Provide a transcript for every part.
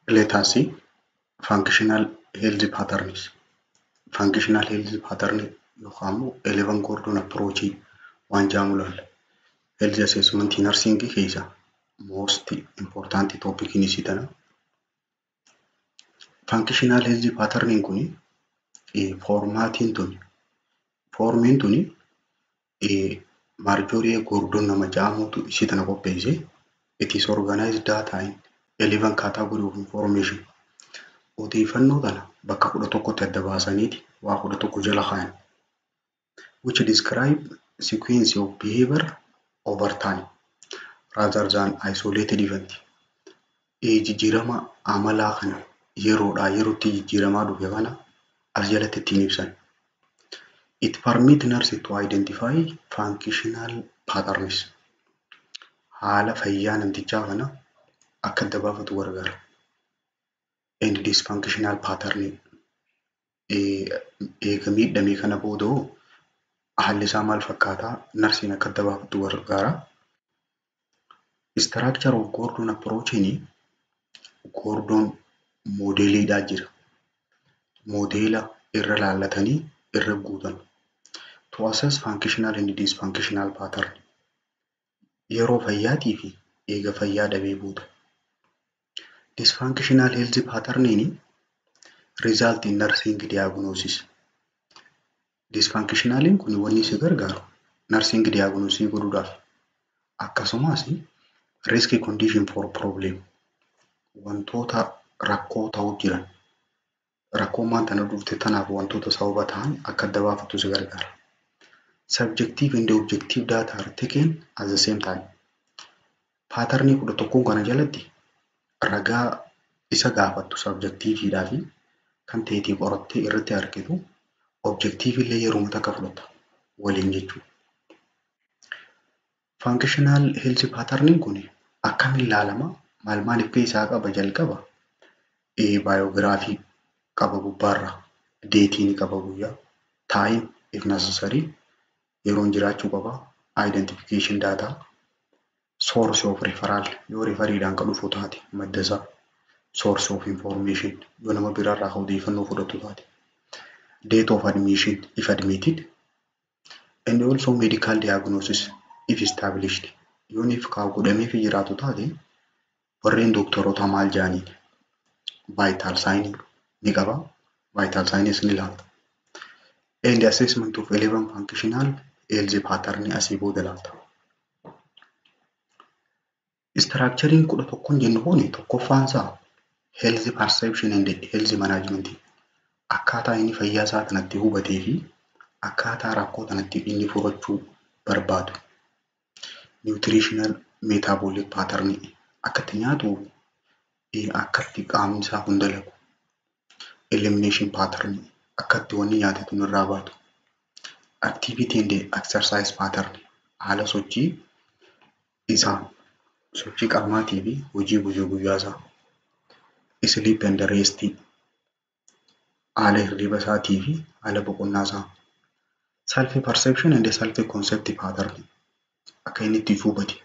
Let us see functional health patterns. Functional health pattern yookaan immoo 11 Gordon approach waan jedhamu ilaalla. Health assessment nursing keessa most important topic ni sitana. Functional health pattern kun foormaatiin tuni foormiin tuni Marjorie Gordon nama jedhamutu isii tana qopheesse. It is organized data in 11 category of information. Odeeffannoo kana bakka kudha tokkotti adda baasaniiti waa kudha tokko jala kaayan. Which describe sequence of behavior over time rather than isolated event. Jijjiirama amalaa kana yeroodhaa yerootti jijjiiramaa dhufe kana as jalatti ittiin ibsan. It permit nurse to identify functional patterns. Haala fayyaa namtichaa kana akka adda baafatu gargaara. And dysfunctional pattern eega miidhamee kana booda hoo haalli isaa maal fakkaataa narsiin akka adda baafatu gargaara. Structure of Gordon approachiin Gordon moodeeliidhaa jira. Moodeela irra laallatanii irra guutan. To assess functional and dysfunctional pattern. Yeroo fayyaatii fi eega fayyaa dhabee booda. Dysfunctional health patterniin result in nursing diagnosis. Dysfunctionaliin kun wanni isa gargaaru nursing diagnosii godhuudhaaf akkasumas risk condition for problem wantoota rakkoo ta'uu jiran rakkoo maanta na dhufte tanaaf wantoota sababa ta'an akka adda baafatu si gargaara. Subjective and objective data are taken at the same time. Paaternii kudha tokkoon kana jalatti ragaa isa gaafattu sabjektiiviidhaa fi kan ta'eetii qorattee irratti argitu objektiivillee yeroo takka fudhata waliin jechuudha. Functional health pattern kun akkamiin ilaalama? Maal maal akka isaa qaba jalqaba? Baayogiraafii qaba gubbaarraa. Deetii ni qaba guyyaa. Time if necessary. Yeroon jiraachuu qaba. Identification data. Source of referral yoo referiidhaan kan dhufu taate madda isaa. Source of information yoo nama biraarraa odeeffannoo fudhatu taate. Date of admission if admitted. And also medical diagnosis if established. Yoon if kaa godhamee fi jiraatu taate warreen doktoroota maal jedhaniin vital sign ni qaba. Vital signs ni ilaalta. And assessment of 11 functional health pattern asii booda ilaalta. Structuring kudha tokkoon jennu kun tokkoffaan isaa health perception and health management akkaataa inni fayyaa isaa kanatti hubatee fi akkaataa rakkoo kanatti inni furachuu barbaadu. Nutritional metabolic pattern akka itti nyaatu akka itti qaamni isaa kun dalagu. Elimination pattern akka itti wanni nyaate kun irraa baatu. Activity and exercise pattern haala sochii isaa sochii qaamaatii fi hojii guyyaa guyyaa isaa. Sleep and rest haala hirriba isaatii fi haala boqonnaa isaa. Self perception and self concept pattern akka inni itti hubate.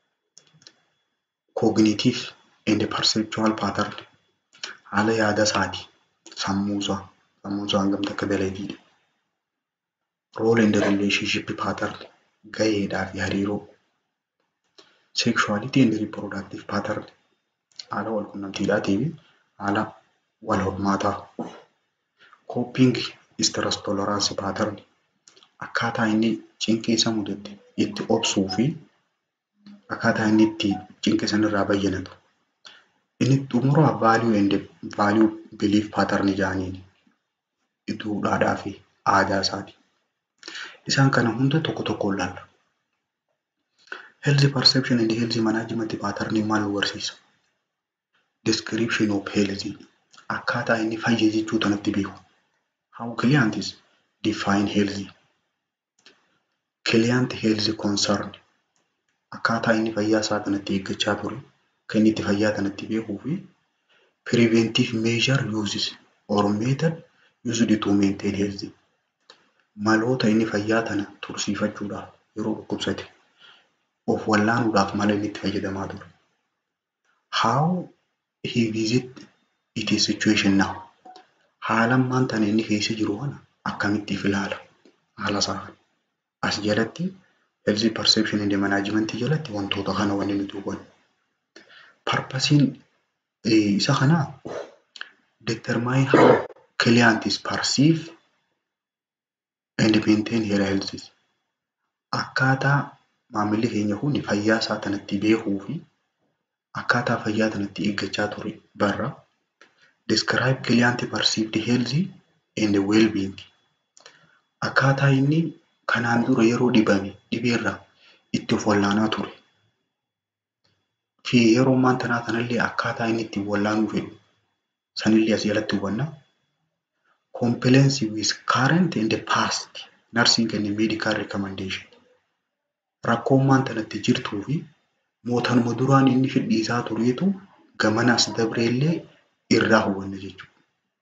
Cognitive and perceptual pattern haala yaada isaati. Sammuu isaa sammuu isaa hangam akka dalagiidha. Role and relationship pattern gaheedhaa fi hariiroo. Sexuality and reproductive pattern haala wal quunnamtiidhaatii fi haala wal hormaataa. Coping stress tolerance pattern akkaataa inni cinqee isa mudate itti obsuu fi akkaataa inni itti cinqee sanarraa bayyanatu. Inni xumuraa value and value belief pattern jedhaniin duudhaadhaa fi aadaa isaati. Isaan kana hunda tokko tokkoon ilaalla. Health perception and health management pattern maal nu barsiisa? Description of health akkaataa inni fayya jechuu tanatti beeku. How clients define health. Client health concern akkaataa inni fayyaa isaa kanatti eeggachaa ture kan inni itti fayyaa kanatti beekuu fi preventive measure uses or method used to maintain health. Maloota inni fayyaa tana tursiifachuudhaaf yeroo dhukkubsate of wallaanuudhaaf mala inni itti fayyadamaa ture. How he visit it is situation now. Haala ammaan tana inni keessa jiru kana akkamitti ilaala? Haala isaa kana. As jalatti health perception and management jalatti wantoota kana wanni nuti hubannu. Purpose isa kanaa determine how client is perceive and maintain their health. Akkaataa maamilli keenya kun fayyaa isaa tanatti beekuu fi akkaataa fayyaa tanatti eeggachaa ture barra. Describe client perceived health and well-being. Akkaataa inni kanaan dura yeroo dhibame dhibeerra itti of wallaanaa ture. Fi yeroo ammaan tanaa kanallee akkaataa inni itti wallaanuu fedhu sanillee as jalatti hubanna. Compliance with current and past nursing and medical recommendation. Rakkoo ammaan tanatti jirtuu fi mootanuma duraan inni fidhiisaa tureetu gamanas dabreellee irraa hubanna jechuudha.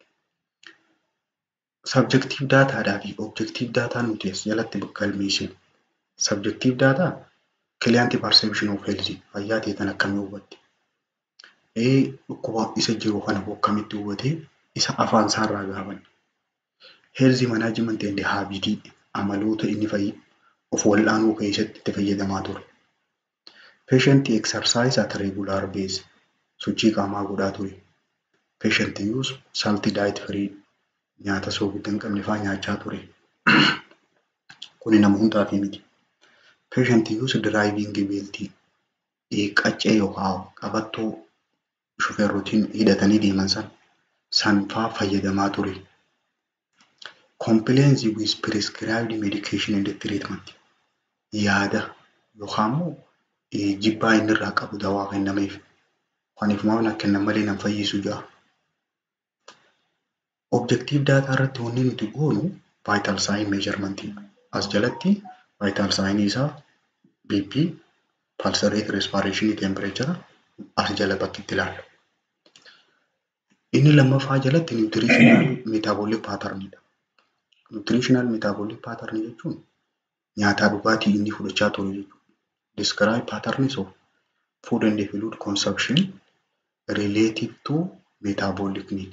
Subjective daataadhaa fi objective daataa nuti as jalatti galmeessinu. Subjective daataa client perception of health fayyaa ta'e tan akkamii hubatte? Ee dhukkuba isa jiru kana akkamitti hubatee isa afaan isaarraa gaafanne. Health management and habit amaloota inni fayyadu of wal'aanuu keessatti itti fayyadamaa ture. Patient exercise at regular base sochii qaamaa godhaa ture. Patient use salty diet free nyaata soogidda hin qabne fa'aa nyaachaa ture. Kuni nama hundaaf miti. Patient use driving belt qaccee yookaan qabattoo shufeerrotiin hidhatanii deeman san san fa'aa fayyadamaa ture. Compliance with prescribed medication and treatment. Yaada yookaan immoo jibbaa inni irraa qabu dawaa kennameef. Kaniif maal kennan malee nan fayyisu ja'a. Objective daataa irratti wanni nuti goonu vital sign measurement. As jalatti vital sign isaa BP, pulse rate, respiration, temperature as jala bakki itti ilaallu. Inni lammaffaa jalatti nutritional metabolic pattern dha. Nutritional metabolic pattern jechuun nyaataa dhugaatii inni fudhachaa ture jechuudha. Describe patterns of food and fluid consumption relative to metabolic need.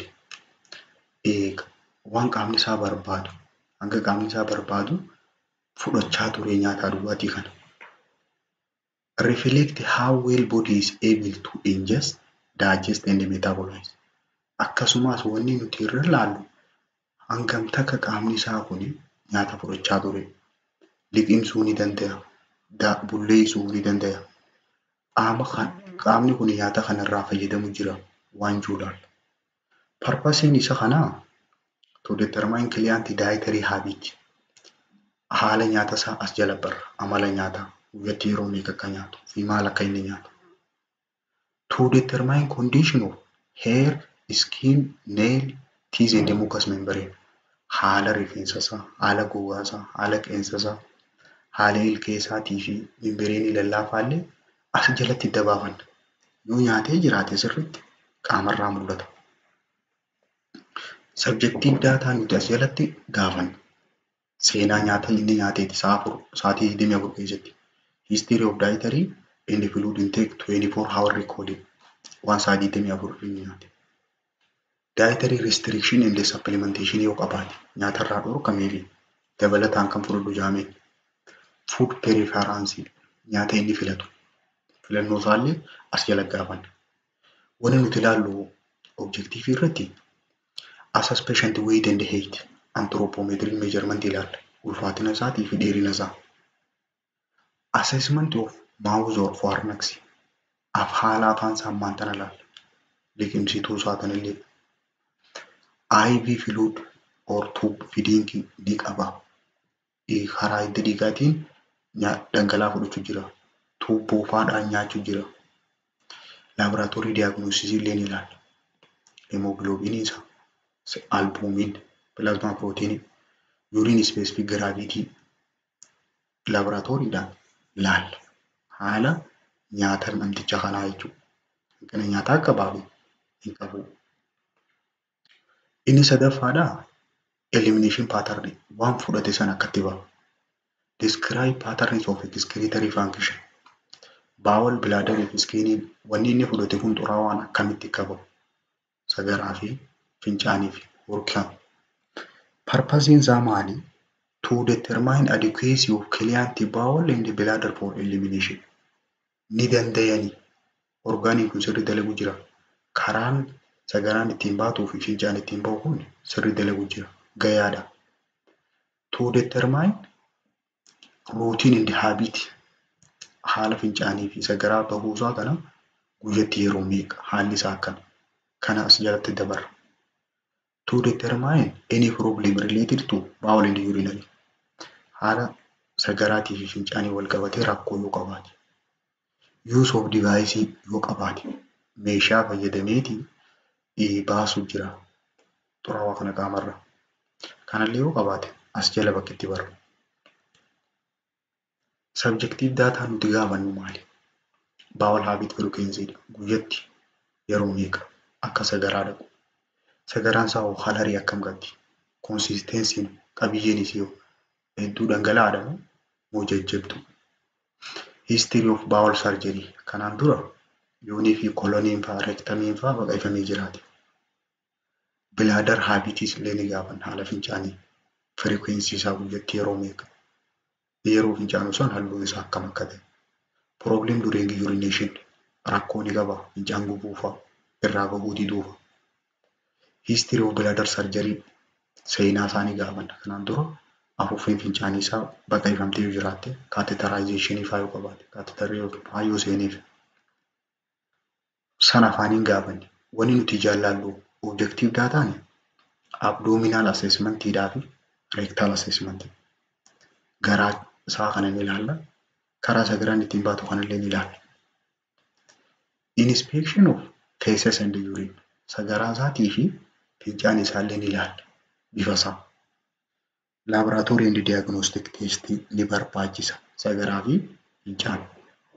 Waan qaamni isaa barbaadu hanga qaamni isaa barbaadu fudhachaa ture nyaataa dhugaatii kana. Reflect how well body is able to ingest, digest and metabolize. Akkasumas wanni nuti irra ilaallu hangam takka qaamni isaa kun nyaata fudhachaa ture. Liqimsuu ni danda'a. Bulleessuu ni danda'a. Qaamni kun nyaata kanarraa fayyadamu jira waan jiruudhaan. Parpasiin isa kanaa to determine client dietary habit. Haala nyaata isaa as jala barra. Amala nyaataa. Guyyatti yeroo meeqa akka nyaatu fi maal akka inni nyaatu. To determine condition of hair, skin, nail, teeth and mucous membrane. Haala rifeensa isaa, haala gogaa isaa, haala qeensa isaa, haala ilkee isaatii fi mimbireenii lallaafaa illee as jalatti dabaafanna. Yoo nyaatee jiraate sirriitti qaamarraa mul'ata. Subjective daataa nuti as jalatti gaafanna. Seenaa nyaata inni nyaateeti sa'a afur sa'aatii 24 keessatti. History of dietary and fluid intake 24 hour recording. Waan sa'a 24 inni nyaate. Dietary restriction and supplementation yoo qabaate nyaatarraa dhorkameefi dabalataan kan fudhadhu jaameen. Food preference nyaata inni filatu. Filannoo isaallee as jala gaafanna. Wanni nuti ilaallu objective irratti assess patient weight and height anthropometric measurement ilaalla. Ulfaatina isaatii fi dheerina isaa. Assessment of mouth or pharynx af haala afaan isaa ammaan tana ilaalla. Liqimsituu isaa tanillee. IV fluid or tube feeding ni qaba. Karaa hidda dhiigaatiin dhangala'aa fudhachuu jira. Tuubboo faadhaan nyaachuu jira. Laaboraatoorii diyaagnoostiksii illee ni ilaalla. Hemoogiloobiinii isaa, albuumiin, pilaazmaa pirootiinii, yuuriin ispeesifik giraavitii laaboraatooriidhaan ilaalla. Haala nyaata namticha kanaa jechuudha. Hanqina nyaataa akka baafne hin qabu. Inni sadaffaadhaa elimination pattern waan fudhate sana akkatti ba'a. Describe patterns of excretory function. Bowel, bladder fi skin wanni inni fudhate kun xuraawaan akkamitti qabamu. sagaraa fi fincaanii fi horkaan. Parpasiin isaa maali? To determine adequacy of client bowel in the bladder for elimination. Ni dandayani. Orgaaniin kun sirri dalagu jira. Karaan sagaraan ittiin baatuu fi fincaan ittiin bahu kun sirri dalagu jira. Gayaadha. To determine routine in the habit haala fincaanii fi sagaraa bahuusaa kana guyyatti yeroo meeqa haalli isaa akkana. Kana as jalatti dabarra. To determine any problem related to bowel and urinary. Haala sagaraatii fi fincaanii wal qabatee rakkoo yoo qabaate. Use of device yoo qabaate. Meeshaa fayyadameetii baasuuf jira. Xuraawaa kana qaamarra. Kanallee yoo qabaate as jala bakka itti barru. Subjective data nuti gaafannu maali? Bowel habit frequency guyyatti yeroo meeqa akka sagaraa dhaqu. Sagaraan isaa hoo halarii akkam qabdi? Konsistensiin qabiyyeen isii hedduu dhangala'aadha moo jajjabdu? History of bowel surgery kanaan dura yoonii fi koloniin fa'aa reektamiin fa'aa baqaqfamee jiraate. Bilaadar haabitis illee ni gaafanna haala fincaanii. Frequency isaa guyyatti yeroo meeqa? Yeroo fincaanu san halluun isaa akkam akka ta'e. Problem during urination rakkoo ni qaba fincaan gubuu fa'aa irraa bahuu diduu fa'aa. History of bladder surgery seenaa isaa ni gaafanna. Kanaan dura afuuffeen fincaanii isaa baqaqfamtee yoo jiraatte kaatetaraayzeeshinii fa'aa yoo qabaate kaatetarri fa'aa yoo seeneef. Sana afaaniin gaafanne wanni nuti jaallallu objective daataan abdominal assessmentiidhaa fi rectal assessment. Garaa isaa kana ni ilaalla. Karaa sagaraan ittiin baatu kanallee ni ilaalla. Inspection of feces and urine. Sagaraa isaatii fi fincaan isaallee ni ilaalla. Bifa isaa. Laboratory and diagnostic test ni barbaachisa. Sagaraa fi fincaan.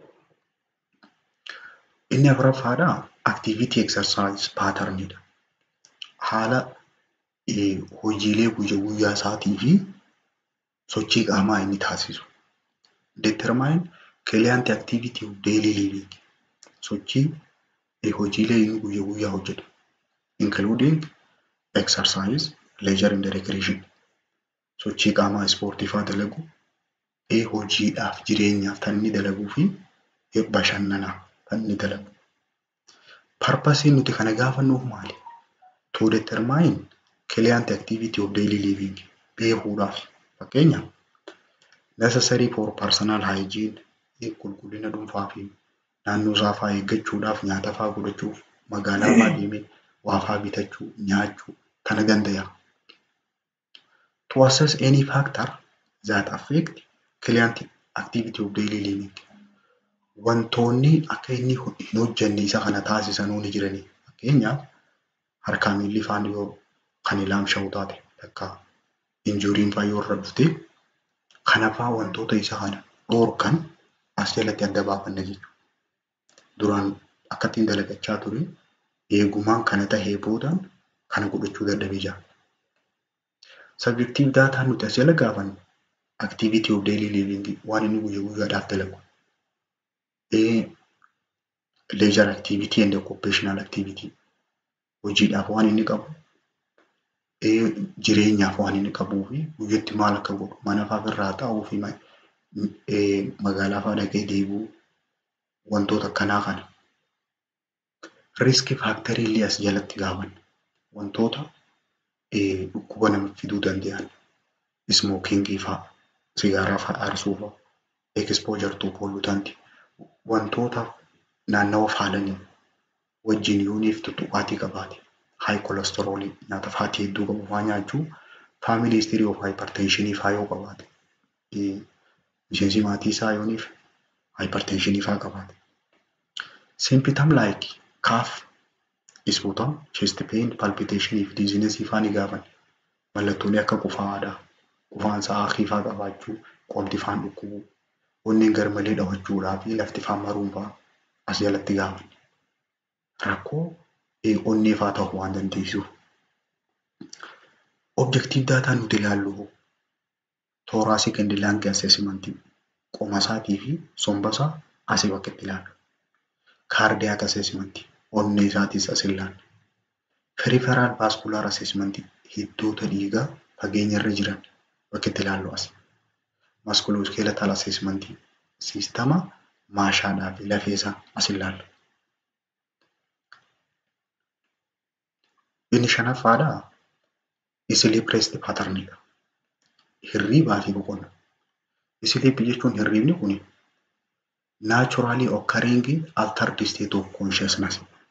Inni afuraffaadha activity exercise patternidha. Haala hojiilee guyyaa guyyaa isaatii fi sochii qaamaa inni taasisu. Determine client activity of daily living. Sochii hojiilee inni guyyaa guyyaa hojjetu. Including exercise, leisure and recreation. Sochii qaamaa ispoortii fa'aa dalagu. Hojiidhaaf jireenyaaf kan inni dalaguu fi bashannanaaf kan inni dalagu. Parpasiin nuti kana gaafannuuf maali? To determine client activity of daily living beekuudhaaf fakkeenyaaf necessary for personal hygiene qulqullina dhuunfaa fi naannoo isaa fa'aa eeggachuudhaaf nyaata fa'aa godhachuuf magaalaa fa'aa deemee waa fa'aa bitachuu nyaachuu kana danda'a. To assess any factor that affect client activity of daily living. Wantoonni akka inni hin hojjenne isa kana taasisanuu ni jiranii. Fakkeenyaaf harkaa miilli fa'aan yoo kan ilaamsha'u taate takka injuriin fa'aa yoo irra dhufte kana fa'aa wantoota isa kana dhoorkan as jalatti adda baafanna jechuudha. Duraan akka ittiin dalagachaa ture eegumaan kana tahee boodaan kana godhachuu dadhabee jira. Subjective daataa nuti as jala gaafannu activity of daily living waan inni guyyaa guyyaadhaaf dalagu. Leisure activity and occupational activity hojiidhaaf waan inni qabu jireenyaaf waan inni qabuu fi guyyatti maal akka godhu mana fa'aa irraa taa'uu fi magaalaa fa'aa dhaqee deebi'uu wantoota akkanaa kana. Riski faaktarii illee as jalatti gaafanna. Wantoota dhukkuba nama fiduu danda'an ismookingii fa'aa sigaaraa fa'aa aarsuu fa'aa exposure to pollutant wantoota naannawa faalanii wajjin yooniif tuttuqaatii qabaate high cholesterol nyaata faatii hedduu qabu fa'aa nyaachuu family history of hypertension fa'aa yoo qabaate miseensi maatii isaa yooniif hypertension fa'aa qabaate. Symptom like cough, sputum, chest pain, palpitation fi dizziness fa'aa ni gaafanna. Mallattoolee akka qufaa'aadha. Qufaan sa'aa fa'aa qabaachuu, qomti fa'aan dhukkubuu, onneen garmalee dhawachuudhaa fi lafti fa'aan maruun fa'aa as jalatti gaafanna. Rakkoo onnee fa'aa ta'uu waan dandeessuuf. Objective daataa nuti ilaallu thoracic and lung assessment qoma isaatii fi somba isaa asii bakka itti ilaalla. Cardiac assessment onnee isaatiis as ilaalla. Peripheral vascular assessment hiddoota dhiigaa fageenya irra jiran bakka itti ilaallu as. Musculoskeletal assessment siistama maashaadhaa fi lafeesaa as ilaalla. Inni shanaffaadhaa sleep rest patternidha. Hirriibaa fi boqonnaa. Sleep jechuun hirriibni kun naturally occurring altered state of consciousness.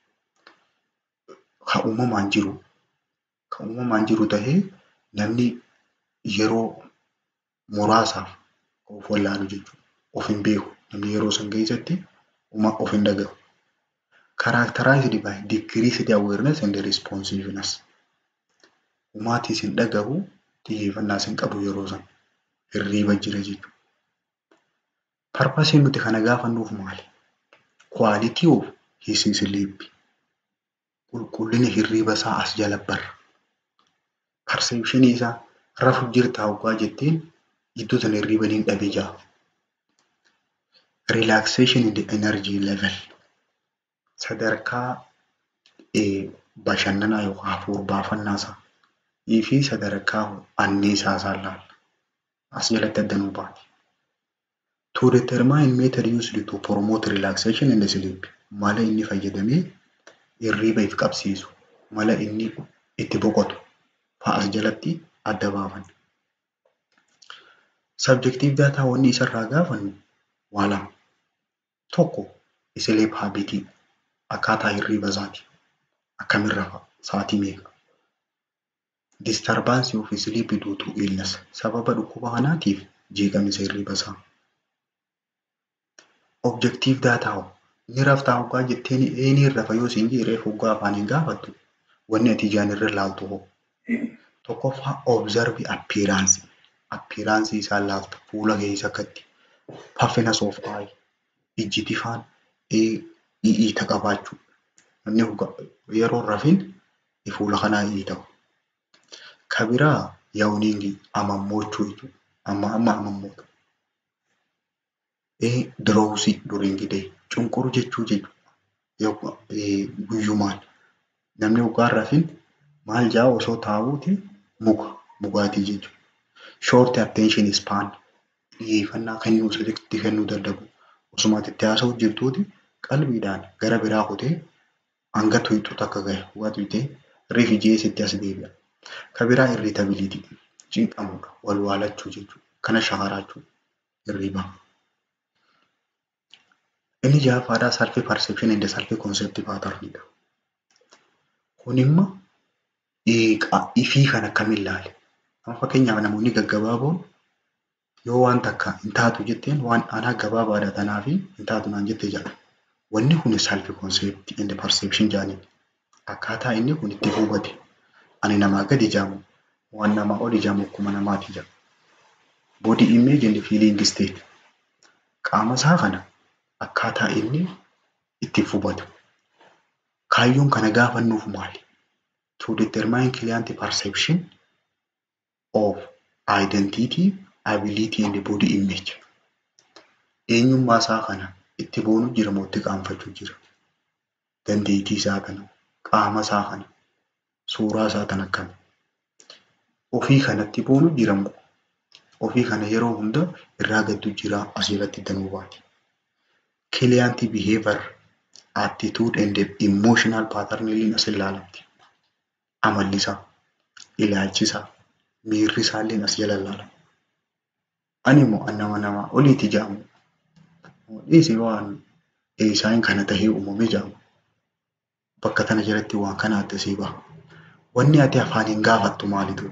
Kan uumamaan jiru kan uumamaan jiru tahee namni yeroo muraasaaf of wallaalu jechuudha. Of hin beeku. Namni yeroo san keessatti of hin dhaga'u. Characterized by decreased awareness and responsiveness. Humaatis hin dhaga'u, xiyyeeffannaas hin qabu yeroo san. Hirriiba jira jechuudha. Parpasiin nuti kana gaafannuuf maali? Quality of his sleep. Qulqullina hirriiba isaa as jala barra. Perceptionii isaa rafu jirtaa hoggaa jetteen iddoo sana hirriiba ni dhabe jaa. Relaxation in the energy level. Sadarkaa bashannanaa yookaan hafuura baafannaa isaa fi sadarkaa anniisaa isaa ilaalla. As jalatti addanuu baati. To determine method used to promote relaxation in the sleep. Mala inni fayyadamee hirriiba if qabsiisu. Mala inni itti boqotu fa'as jalatti adda baafanna. Subjective data wanni isarraa gaafannu waa lama. Tokko sleep habitii akkaataa hirriiba isaati. Akkamirra sa'aatii meeqa? Disturbance of sleep due to illness. Sababa dhukkuba kanaatiif jeeqamisa hirriiba isaa. Objective data hoo ni raftaa hoggaa jetteen eenyu rafa yoo siin jedhee hoggaa afaaniin gaafattu wanni ati ijaan irra ilaaltu hoo. Tokkoffaa observe appearance. Appearance isaa ilaalta fuula keessa akkatti. Puffiness of eye. Ijji tifaan i'iita qabaachuu. Namni yeroo rafin fuula kanaa i'iita. Ka biraa yaa'uniingi amammochuu jechuudha. Amma amma amammoota. Diroowusii during the day. Cunquruu jechuu jechuudha. Guyyumaan. Namni hoggaan rafin maal jaa osoo taa'uuti muka mugaatii jechuudha. Short attention span. Xiyyeeffannaa kennuu sirriitti kennuu dadhabu. Osuma itti haasa'u jirtuuti qalbiidhaan gara biraa kutee hanga tuyxuutu akka gahe hoggaa tuyxee rifi jeesitti as deebi'a. Ka biraa irritability. Cinqamuudha. Wal waalachuu jechuudha. Kana shakaraachuu hirriibaa. Inni ja'affaadhaa self perception and self concept patternidha. Kun immoo ifii kan akkamiin ilaale? Amma fakkeenyaaf namoonni gaggabaaboon yoo waan takka hin taatu jetteen waan anaa gabaabaadha tanaa fi hin taatu naan jette jedha. Wanni kun self concept and perception jedhaniin. Akkaataa inni kun itti hubate. Ani namaa gadi ijaamu waan namaa ol ijaamu akkuma namaati jedha. Body image and feeling state. Qaama isaa kana akkaataa inni itti hubatu. Kaayyoon kana gaafannuuf maali? To determine client perception of identity, ability and body image. Eenyummaa isaa kana itti boonu jira moo itti qaanfachuu jira? Dandeettii isaa kana, qaama isaa kana, suuraa isaa kana akkami? Ofii kanatti boonu jira moo? Ofii kana yeroo hunda irraa gaddu jira asirratti danuu baati. Client behavior, attitude and emotional pattern illee as ilaalamti. Amalli isaa, ilaalchi isaa, miirri isaa illee as jala ilaalama. Ani immoo nama namaa oliiti jedhamu. Dhiisii waan isaan kana tahee uumame jedhamu. Bakka tana jalatti waan kana addasii baha. Wanni ati afaaniin gaafattu maalitu?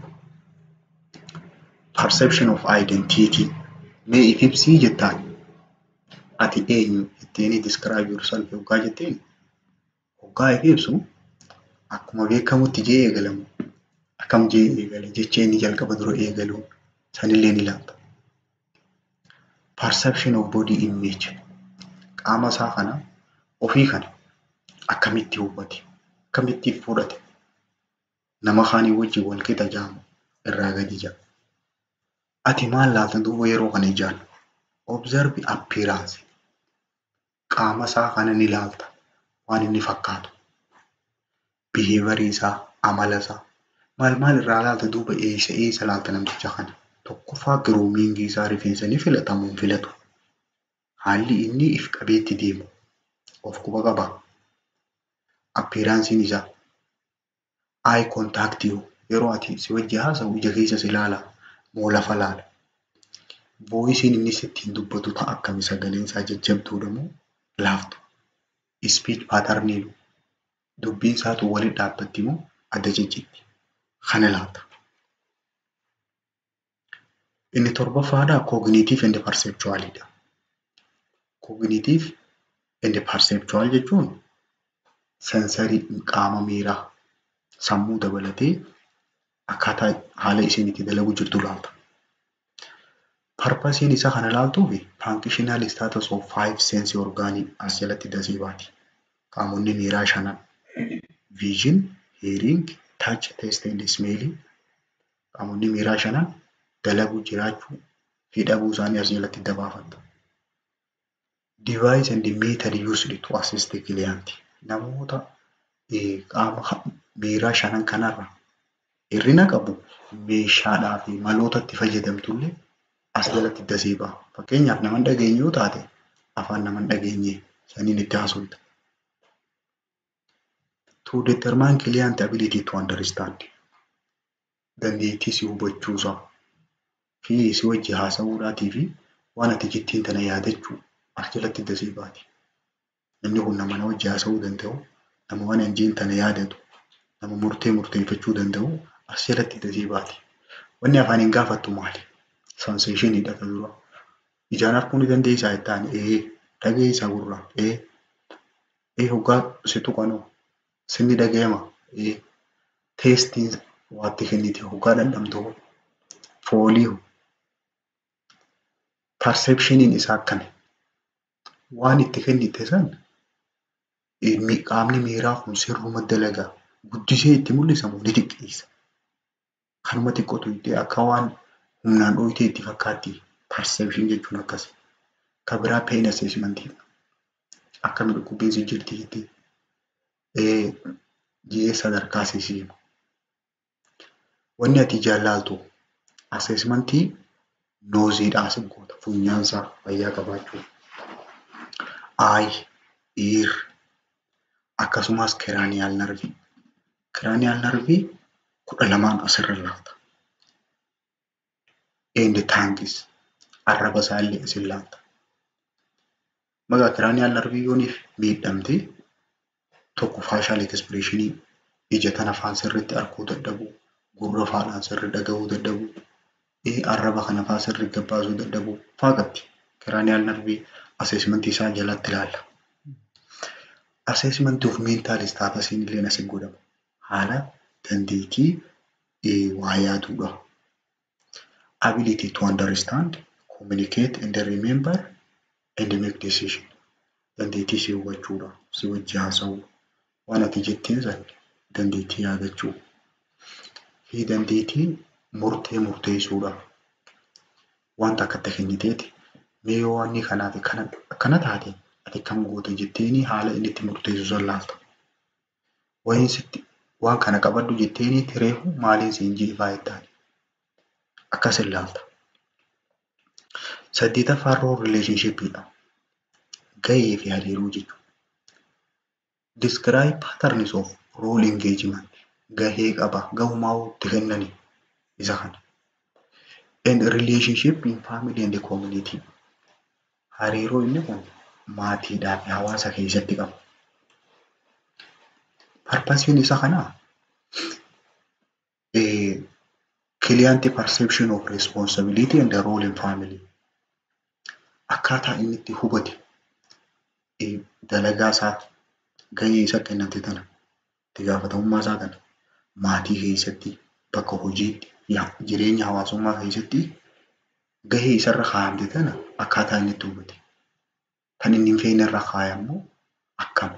Perception of identity. Mee if ibsii jettaan. Ati eenyu ittiin describe yourself hoggaa jetteen hoggaa if ibsu akkuma beekamutti jee eegalamu. Akkam jee eegale jecha inni jalqaba dura eegalu sanillee ni ilaalla. Perception of body image. Qaama isaa kana ofii kana akkamitti hubate? Akkamitti fudhate? Nama kaanii wajjin wal qixa jaamu irraa gadi jaa. Ati maal laalta duuba yeroo kana ijaan? Observe appearance. Qaama isaa kana ni laalta waan inni fakkaatu. biheevarii isaa, amala isaa. Maal maal irraa laalta duuba eessa eessa laalta namticha kana. Tokkoffaa giroomiingii isaa rifeensa ni filatamu hin filatu. Haalli inni if qabeetti deemu of quba qaba. Appeeraansiin isaa. Eye contact yeroo ati si wajji haasa'u ija keessa si ilaala moo lafa laala. Voisiin inni ittiin dubbatu ta'a akkami sagaleen isaa jajjabduudha moo laaftu. Speech pattern dubbiin isaatu walitti dhaabbatti moo adda ciccitti. Kana laata. Inni torbaffaadhaa cognitive and perceptualidha. Cognitive and perceptual jechuun sensarii qaama miiraa sammuu dabalatee akkaataa haala isheen itti dalagu jirtu laata. Parpasiin isaa kana laaltuuf functional status of five sense orgaanii as jalatti dasee baati. Qaamonni miiraa shanan vision, hearing, touch, taste and smell qaamonni miiraa shanan dalaguu jiraachuu fi dhabuu isaanii as jalatti dabaafatta. Device and method used to assist the client. Namoota qaama miiraa shanan kanarra hirrina qabu meeshaadhaa fi maloota itti fayyadamtullee as jalatti dasee ba'a. Fakkeenyaaf nama hin dhageenye yoo taate afaan nama hin dhageenye saniin itti haasofta. To determine client ability to understand. Dandeettii si hubachuusaa fi si wajji haasa'uudhaatii fi waan ati jettiin tana yaadachuu as jalatti dasee baati. Namni kun nama na wajji haasa'uu danda'u, nama waan hin jeen tana yaadatu, nama murtee murteeffachuu danda'u as jalatti dasee baati. Wanni afaaniin gaafattu maali? Sanseeshiniidha kan dura. Ijaan arguu ni dandeessaa jettaan ee dhageessaa gurraan ee ee hoggaa si tuqanoo sinni dhaga'ama ee teestiin waatti kenniti hoggaa dhandhamtu foolii perceptioniin isaa akkami waan itti kennite san qaamni miiraa kun sirruma dalagaa guddisee itti mul'isamu ni xiqqeessa. Kanuma xiqqootu itti akka waan humnaan dhohitee itti fakkaatti perception jechuun akkas. Kan biraa pain assessment akkami dhukkubbiin si jirti jettee ji'ee sadarkaa siisiimu. Wanni ati jaallaaltu assessmentii nooziidhaa si goota funyaansaa fayyaa qabaachuu. Aayi, ear akkasumas kiraaniyaal narvii. Kiraaniyaal narvii kudha lamaan asirra laata. And tongues arraba isaallee isin laata. Maqaa kiraaniyaal narvii yooniif miidhamte tokko faashaal ekspireeshinii ija tana afaan sirriitti arguu dadhabuu, gurra faadhaan sirri dhagahuu dadhabuu, arraba kana faa sirri gabbaasuu dadhabuu faa qabdi. Kiraaniyaal narvii assessmentii isaa jalatti ilaalla. Assessmentii of mental status illee asiin godhama. Haala dandeettii waa yaaduudha. Ability to understand, communicate and remember and make decision. Dandeettii si hubachuudha. Si wajji haasa'uu. Waan ati jettiin san dandeettii yaadachuu. Fi dandeettii murtee murteessuudha. Wanta akka itti kenniteeti mee yoo wanni kanaaf akkana taate ati akkam goota jetteeni haala inni itti murteessu san laalta. Wayin sitti waan kana qabadhu jetteeni tireefu maaliin siin jeefaa jettaan. Akkas hin laalta. Saddeetaffaan rool rileeshnshiippiidha. Gahee fi hariiroo jechuudha. Describe patterns of role engagement. Gahee qaba. Gahumaa itti kennani isa kana. And relationship in family and community. Hariiroo inni kun maatiidhaa fi hawaasa keessatti qaba. Parpasiin isa kanaa client perception of responsibility and the role in family. Akkaataa inni itti hubate dalagaa isaa gahee isa kennamte tana itti gaafatamummaa isaa kana maatii keessatti bakka hojiitti jireenya hawaasummaa keessatti gahee isarra kaa'amte tana akkaataa inni itti hubate. Kan inni hin feene irra kaa'ammoo akkami?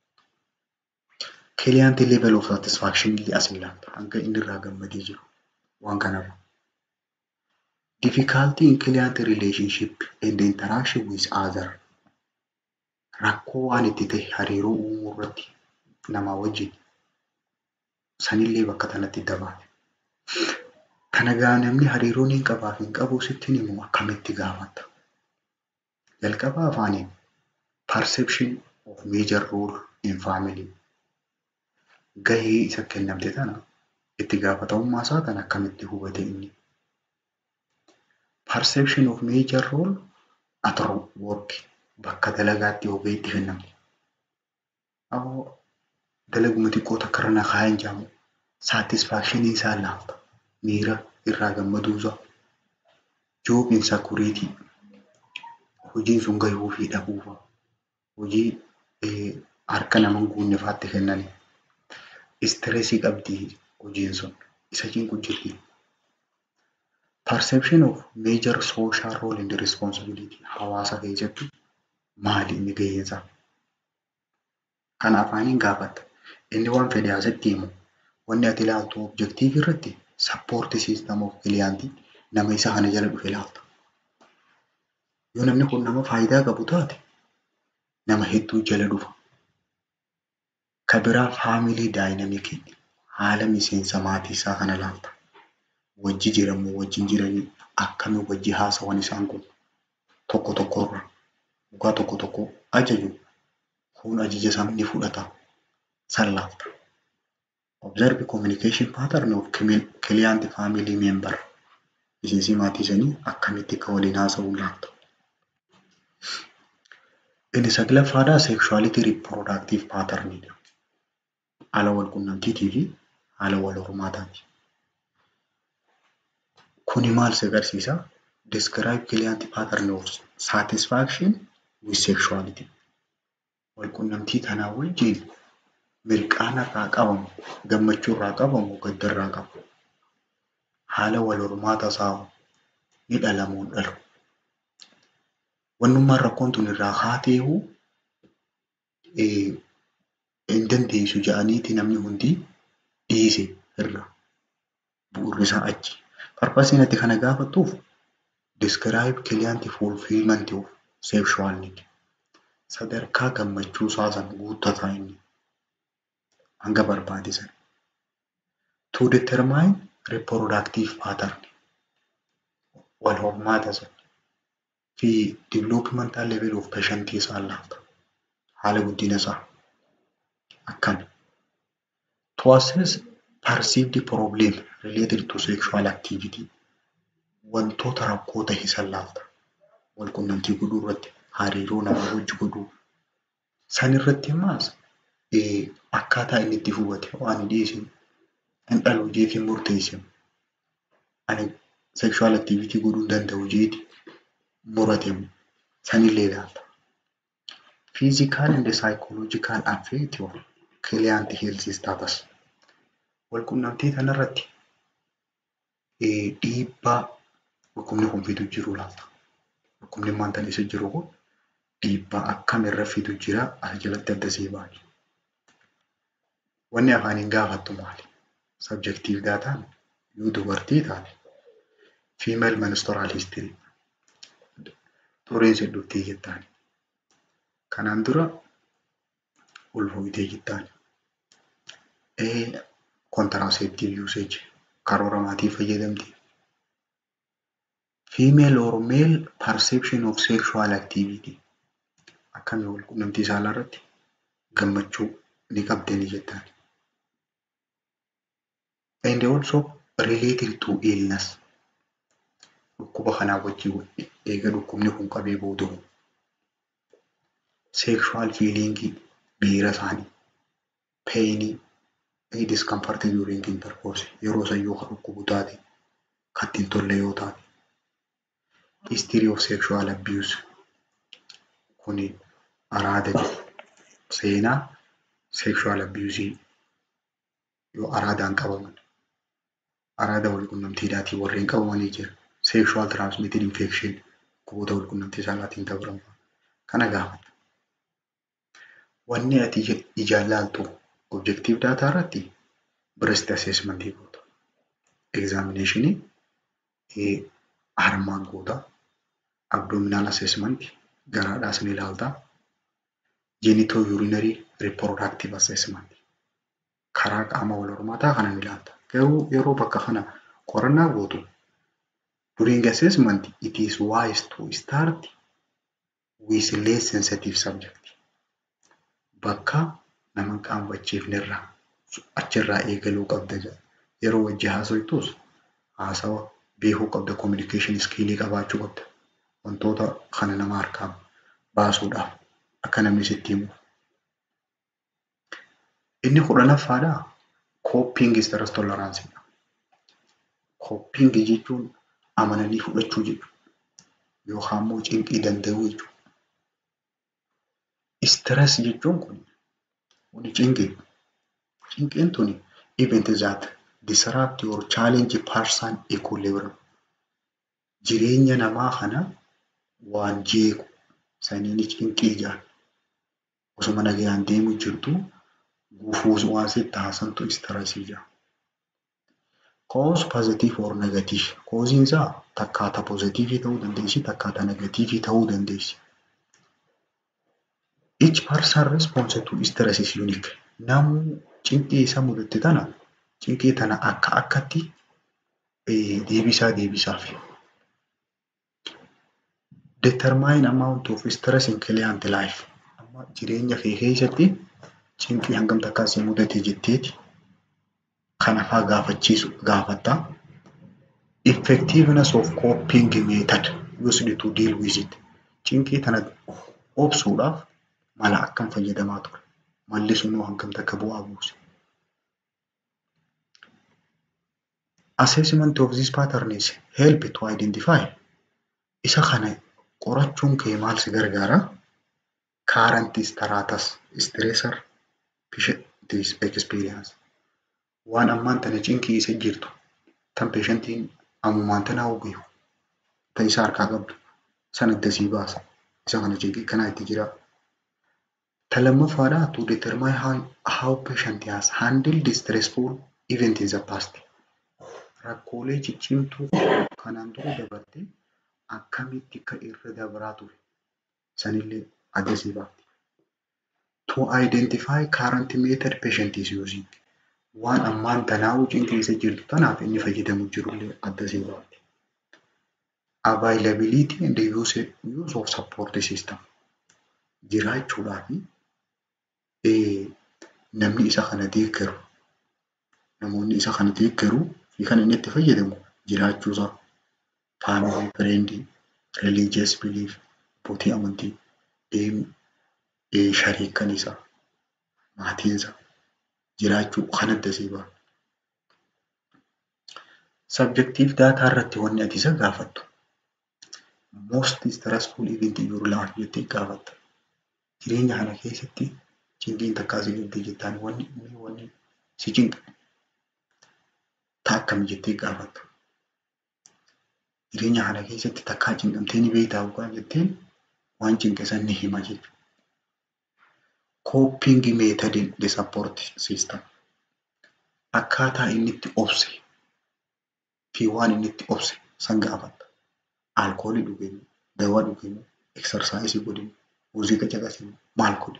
Client level of satisfaction illee as ilaalla. Hanga inni irraa gammadee jiru waan kanarra. Difficulty in client relationship and interaction with other. Rakkoo waan itti ta'e hariiroo uumuu irratti namaa wajjin sanillee bakka kanatti dabaale. Kana gaa namni hariiroo niin qabaaf hin qabu sittiin himu akkamitti gaafatta? Jalqaba afaaniin perception of major role in family gahee isa kennamte tana itti gaafatamummaa isaa kan akkamitti hubate inni? Perception of major role at work bakka dalagaatti yoo itti kennamte. Ammoo dalaguma xiqqoo takka irra na kaa'een jaamu satisfaakshinii isaa laafta. Miira irraa gammaduu isaa. Job insecurity hojiin sun gahuu fi dhabuu fa'a. Hojii harka nama hin guunne fa'aatti kennanii. Istireesii qabdi hojiin sun isa cinqu jirti. Perception of major social role and responsibility hawaasa keessatti maali inni gaheensaa? Kana afaaniin gaafatta. Inni waan fedhe asitti himu wanni ati ilaaltu objektiivii irratti sappoortii siistem of kiliyaantii nama isa kana jala dhufe ilaalta. Yoo namni kun nama faayidaa qabu taate nama hedduu jala dhufa. Ka biraa faamilii daayinamikii haala miseensa maatii isaa kana ilaalta. Wajji jiramu wajjin jiranii akkami wajji haasawan isaan kun tokko tokkorra dhugaa tokko tokko ajaju kun ajaja isaa ni fudhata san laalta. Observe communication pattern of client family member miseensi maatii sanii akkamitti akka waliin haasa'uu laalta. Inni saglaffaadhaa sexuality reproductive patternidha. Haala wal quunnamtiitii fi haala wal hormaataati. Kuni maal si agarsiisa? Describe client pattern of satisfaction with sexuality. Wal quunnamtii tanaa wajjin mirqaana irraa qabamu, gammachuu irraa qabamu, gadda irraa qabu. Haala wal hormaata isaa ni dhalamuun dhalu. Wannummaan rakkoon tun irraa haateehu hin dandeessu jedhaniiti namni hundi dhiise irra bu'uurri isaa achi. Parpasiin ati kana gaafattuuf describe client fulfillment of sexual need. Sadarkaa gammachuu isaa san guuttataa inni hanga barbaade san. To determine reproductive pattern wal hormaata san fi developmental level of patient isaa laata. Haala guddina isaa akkami. To assess perceived problem related to sexual activity wantoota rakkoo ta'e san laalta. Wal quunnamtii godhuu irratti hariiroo namaa wajji godhuu. San irratti ammaas akkaataa inni itti hubate waan hin dhiyeessin hin dhalu jeetiin murteessin. Ani sexual activity godhuu hin danda'u jeeti murate sanillee ilaalta. Physical and psychological affect of client health status. Wal quunnamtii kanarratti dhiibbaa dhukkubni kun fidu jiru laata. Dhukkubni maanta isa jiru kun dhiibbaa akkamirra fidu jira as jalatti adda sii baatu. Wanni afaaniin gaafattu maali? Subjective daataan yoo dubartii taate female menstrual history xuriin dhuftee jettaani. Kanaan dura ulfooyitee jettaani. Contraceptive usage karoora maatii fayyadamti. Female or male perception of sexual activity akkamii wal quunnamtii saalaa irratti gammachuu ni qabdanii jettaani. And also related to illness dhukkuba kanaa wajjin eega dhukkubni kun qabee booda sexual feeling miira isaanii painii discomfort during intercourse yeroo san yoo dhukkubu taate kan ittiin tolle yoo taate history of sexual abuse kuni araada seenaa sexual abuse yoo araadaan qabaman araada wal quunnamtiidhaatiin warreen qabamanii jira sexual transmitted infection dhukkuboota wal quunnamtii saalaatiin dabramu kana gaafata. Wanni ati ijaan laaltu objective data irratti breast assessment goota. Examinationii harmaan goota. Abdominal assessment garaadhaas ni ilaalta. Genito urinary reproductive assessment karaa qaama wal hormaataa kanan ilaalta. Garuu yeroo bakka kana qorannaa gootu during assessment it is wise to start with less sensitive subject. Bakka nama qaanfachiifnerraa achirraa eegaluu qabda jedha. Yeroo wajji haasoftus haasawa beekuu qabda communication skill qabaachuu qabda. Wantoota kana nama harkaa baasuudhaaf akka namni sitti himu. Inni kudhanaffaadhaa coping stress tolerance. Coping jechuun amananii fudhachuu jechuudha. Yookaan immoo cinqii danda'uu jechuudha. Stress jechuun kun kuni cinqii. Cinqiin tuni event that disrupt or challenge person equilibrium. Jireenya namaa kana waan jeequ saniin cinqii jedhama. Osuma nagaan deemu jirtu gufuus waan sitti haasantu stressii jedhama. Cause positive or negative. Causein isaa takkaata positivii ta'uu dandeessi takkaata negatiivii ta'uu dandeessi. Each person response to stress is unique. Namuu cinqii isa mudate tana cinqii tana akka akkatti deebisaa deebisaaf. Determine amount of stress in client life. Amma jireenya kee keessatti cinqii hangam takka si mudate jetteeti kana fa'aa gaafachiisu gaafatta. Effectiveness of coping method used to deal with it. Cinqii tana obsuudhaaf mala akkam fayyadamaa ture. Malli sunoo hangam takka bu'aa buuse. Assessment of this pattern is help to identify. Isa kana qorachuun kee maal si gargaara? Current status stressor this experience. Waan ammaan tana cinqii isa jirtu tan peeshantiin ammumaan tana hoggeefu tan isa harkaa qabdu san addasii baasa. Isa kana cinqii kanaa itti jira. Ta lammaffaadhaa to determine how, how patient has handled stressful event in the past. Rakkoolee ciccimtuu kanaan dura dabarte akkamitti akka irra dabraa ture sanillee addasii baafti. To identify current method patient is using. Waan ammaan tanaa'uu cinqii isa jirtu tanaaf inni fayyadamu jirullee addasii baafti. Availability and use, use of support system. Jiraachuudhaa fi namni isa kana deeggaru namoonni isa kana deeggaru fi kan inni itti fayyadamu jiraachuusaa family friend religious belief abbootii amantii shariikan isaa maatiinsa jiraachuu kan addasii ba'a. Subjective data irratti wanni ati isa gaafattu most stressful event in your life jettee gaafatta. Jireenya kana keessatti cinqiin takkaa si qabdee jettaan wanni inni wanni si cinqa. Taa akkam jettee gaafatta. Jireenya kana keessatti takkaa cinqamtee ni beektaa yookaan jetteen waan cinqe san ni hima jechuudha. Coping method in the support system. Akkaataa inni itti obse fi waan inni itti obse san gaafatta. Alkoolii dhugeenyu, dawaa dhugeenyu, eksarsaayisii godhinu, muuziqaa caqasinu, maal godhe.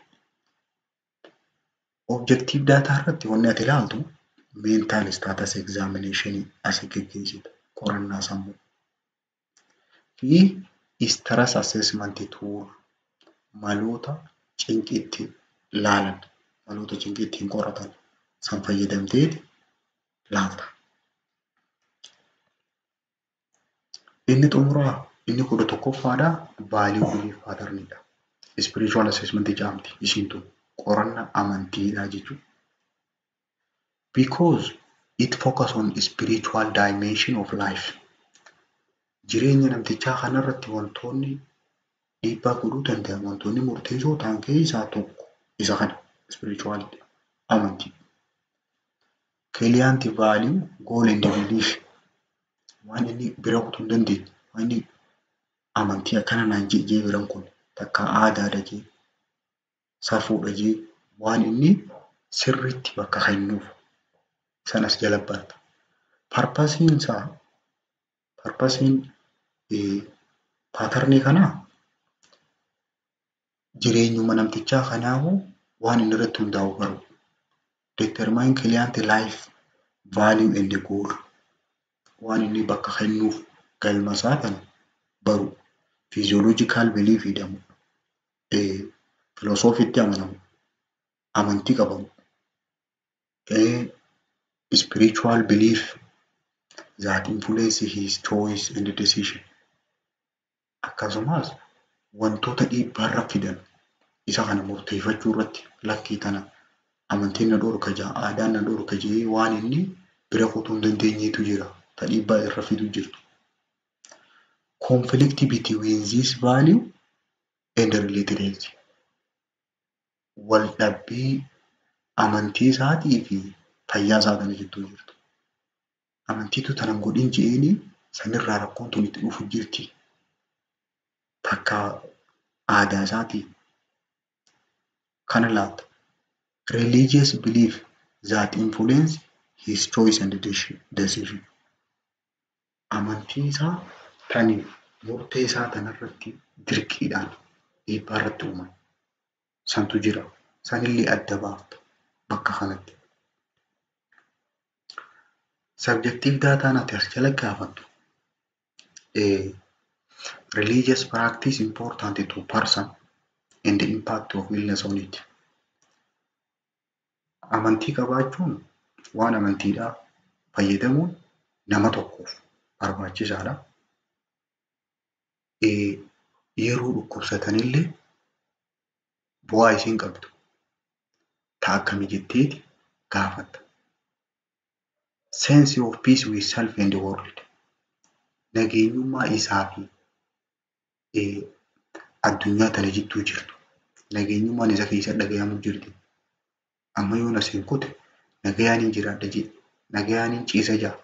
Objective data irratti wanni ati ilaaltu mental status examination asii geggeessita qorannaa sammuu. Fi stress assessment tool maloota cinqii itti laalan maloota cinqii ittiin qoratan san fayyadamteeti laalta. Inni xumuraa inni kudha tokkoffaadhaa value belief patternidha. Spiritual assessment jedhamti isiin tun qorannaa amantiidha jechuudha. Because it focus on spiritual dimension of life. Jireenya namtichaa kanarratti wantoonni dhiibbaa godhuu danda'an wantoonni murteessoo ta'an keessaa tokko isa kana spirituality amantii. Client value goal and belief waan inni bira kutuu hin dandeenye waan inni amantii akkana naan jee biran kun takka aadaadha jee safuudha jee waan inni sirriitti bakka kennuuf sanas jala barta. Parpasiin isaa parpasiin paatarnii kanaa jireenyuma namtichaa kanaafuu waan inni irratti hundaa'u baru. determine client life value and goal waan inni bakka kennuuf galma isaa kana baru physiological belief jedhamu filosoofiitti amanamu amantii qabamu spiritual belief that influence his choice and decision akkasumas wantoota dhiibbaarra fidan isa kana murteeffachuu irratti lakkii tana amantiin na dhorka jaa aadaan na dhorka jee waan inni bira kutuu hin dandeenyeetu jira ta dhiibbaa irra fidu jirtu. Conflict between this value and related health. Wal dhabbii amantii isaatii fi fayyaa isaa kana jidduu jirtu. Amantiitu tanan godhin je'eeni sanirraa rakkoon tun itti dhufu jirti. Takka aadaa isaatii kana laata. Religious belief that influence his choice and decision. Amantii isaa tani murtee isaa tanarratti dirqiidhaan dhiibbaa irratti uuman. Santu jira. Sanillee adda baafta bakka kanatti. Subjective daataan ati as jala gaafattu religious practice important to person and the impact of illness on it. Amantii qabaachuun waan amantiidhaa fayyadamuun nama tokkoof barbaachisaadha. Yeroo dhukkubsatanillee bu'aa isiin qabdu ta'a akkami jetteeti gaafatta. Sense of peace with self and the world. Nageenyummaa isaa fi addunyaa tana jidduu jirtu. Nageenyummaan isa keessa dhagahamuu jirti. Amma yoon asiin kute nagayaaniin jiraadha jedhe nagayaaniin ciisa jaa.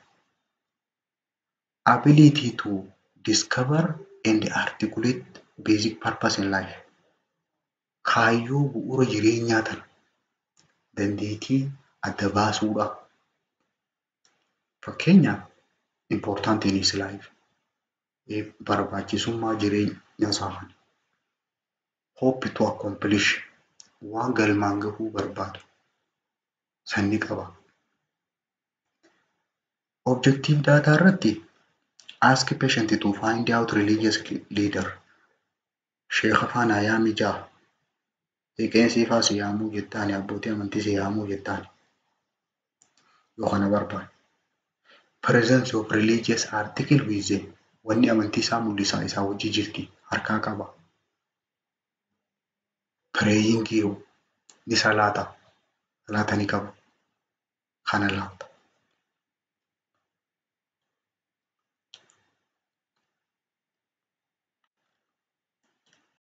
Ability to discover and articulate basic purpose in life. Kaayyoo bu'uura jireenyaa tana dandeettii adda baasuudha. Fakkeenyaaf important in his life. Barbaachisummaa jireenya isaa kana. Hope to accomplish waan galmaan gahuu barbaadu sanni qaba. Objective daataa irratti ask patient to find out religious leader. Sheekha faana yaami jaa. Qeesii faa si yaamuu jettaan abbootii amantii si yaamuu jettaan. Yoo kana barbaade. Presence of religious article with them. Wanni amantii isaa mul'isaa isaa wajji jirti harkaa qaba. Praying ni salaata. Salaata ni qaba. Kana laata.